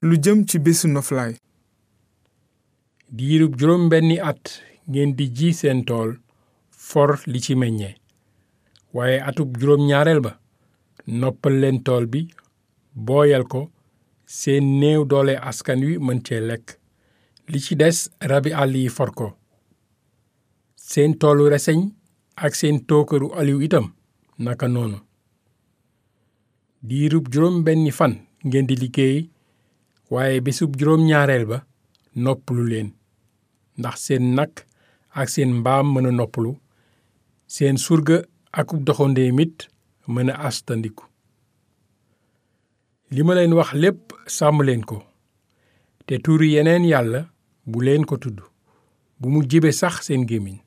lu jëm ci bésu noflaay diirub juróom benni at ngeen di ji seen tool for li ci meññe waaye atub juróom ñaareel ba noppal leen tool bi booyal ko seen néew doole askan wi mën cee lekk li ci des rabi àll yi for ko seen toolu reseñ ak seen tookaru aliw itam naka noonu diirub juróom benni fan ngeen di liggéey waaye bésub juróom ñaareel ba noppalu leen ndax seen nag ak seen mbaam mën a noppalu seen surga akub doxandéem it mën a astandiku li ma leen wax lépp sàmm leen ko te turi yeneen yàlla bu leen ko tudd bu mu jibe sax seen gémmiñ